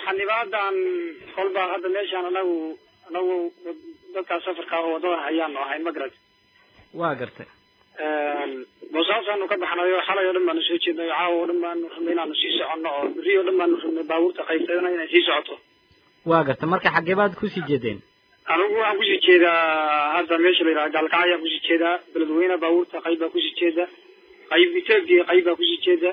xanibaadan kolba hadda meeshaan anagu anagu dadkaa safarka oo wadada hayaanu ahay ma garat waa gartay boosaasaanu ka baxnayo xalay oo dhan baanu soo jeednay caawa oo dhan baanu rabnay inaanu sii soconno oo beri oo dhan baanu rabnay baabuurta qaybsadana inay sii socoto waa gartay marka xaggee baad kusii jeedeen anigu waxaan kusii jeedaa hadda meesha la yidhaha gaalkacyo ayaan kusii jeedaa beledweyne baabuurta qayb baa kusii jeeda qayb etoobiya qayb baa kusii jeeda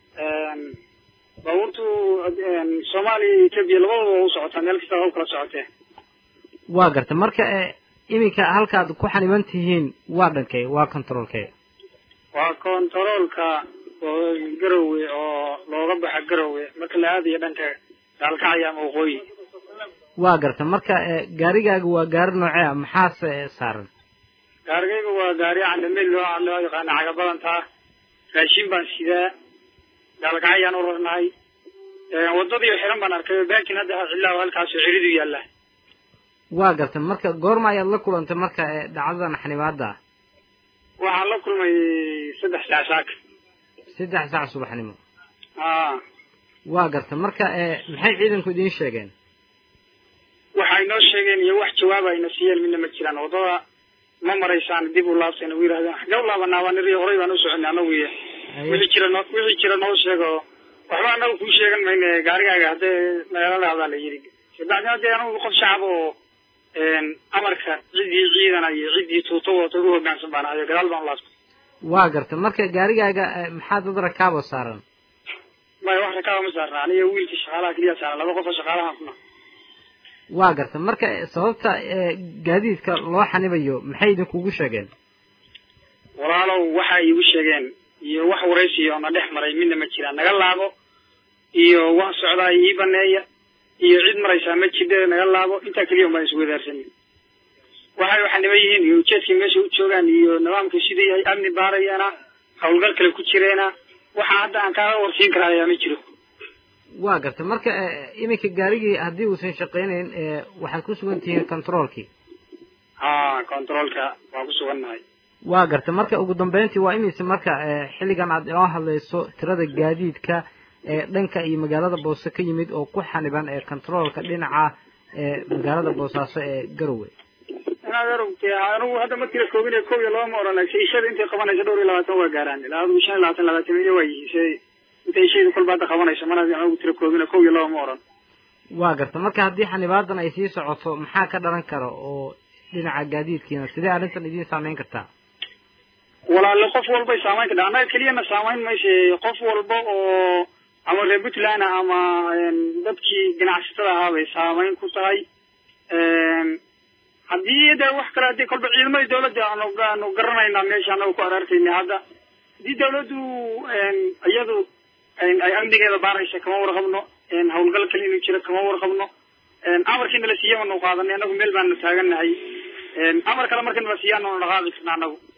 baabuurtu soomaaliya iyo etoobiya labadaba waa u socotaa meel kasta waa u kala socotee waa gartay marka iminka halkaad ku xaniban tihiin waa dhankee waa controlkee waa controolka garowe oo looga baxa garowe marka la aadayo dhanka gaalkacyo ama waqooyi waa gartay marka gaarigaaga waa gaari noocee ah maxaase saaran gaarigayga waa gaari candamel loo loo yaqaana cagabadantaa raashin baan sidaa gaalkacyaan u rarnahay wadadii xiran baan arkay baakin hadda cilaa halkaasoo ciridu yaalla waa gartay marka goorma ayaad la kulantay marka dhacdadan xanibaada ah waxaan la kulmay saddex saac saaka saddex saac subaxnimo a waa gartay marka maxay ciidanku idiin sheegeen waxay noo sheegeen iyo wax jawaaba ayna siiyeen midna ma jiraan wadada ma maraysaan dib u laabtayna u yidhahdeen xagee u laabanaa baa niri horay baan u soconay anagu iyo wixii jira noo wixii jira noo sheego waxba anagu kuu sheegan mayne gaarigaaga haddee nagala dhahdaa la yidhi kabacdina dee anagu qof shacab oo amarka ciddii ciidana iyo ciddii tuuto wata ugu hoggaansan baan ahayo gadaal baan u laabtay waa gartay marka gaarigaaga maxaa dad rakaabo saaran maya wax rakaaba ma saarna aniga wiilka shaqaalaha keliya saaran laba qof oo shaqaalaha kuna waa gartay marka sababta gaadiidka loo xanibayo maxay idinkugu sheegeen walaalow waxay iigu sheegeen iyo wax waraysiyo na dhex maray midna ma jiraan naga laabo iyo wax socdaa ii baneeya iyo cid maraysaa ma jidhe naga laabo intaa keliya un baan iswadaarsanin waxay xaniban yihiin iyo ujeedkay meesha u joogaan iyo nidaamka siduu yahay amni baarayeena hawlgal kale ku jireena waxa hadda aan kaaga warsiin karaa ayaa ma jiro waa gartay marka iminka gaarigii haddii uusan shaqeynayn waxaad ku sugan tihiin controolkii ha controolka waa ku sugannahay waa gartay marka ugu dambeyntii waa imise marka xilligan aad inoo hadlayso tirada gaadiidka ee dhanka iyo magaalada boose ka yimid oo ku xaniban ee controolka dhinaca ee magaalada boosaaso ee garowe inaad arogtay anigu hadda ma tira koobin kow iyo laba ma oran laakiin ishada intay qabanaysa dhowr iyo labaatan waa gaaraan ilaa adigu shan iyo labaatan labaatan iyo waa yihiin se intay ishayda kolba hadda qabanayso mana anigu tira koobin kow iyo laba ma oran waa garta marka haddii xanibaadan ay sii socoto maxaa ka dhalan kara oo dhinaca gaadiidkiina sidee arrintan idiin saameyn kartaa walaale qof walbay saamayn kadha annaga keliyana saamayn mayse qof walba oo ama reer puntland ama dadkii ganacsatada ahaa bay saamayn ku tahay haddii de wax kale haddii kolba ciidamadii dawladda aanu aanu garanaynaa meesha anaga ku araarkayna hadda haddii dawladdu iyadu ay amnigeeda baaraysa kama warqabno hawlgal kale inuu jiro kama warqabno amarkiina la siiya anu qaadanay anagu meel baanu taagannahay amar kale marka nala siiya anu dhaqaaqi karna anagu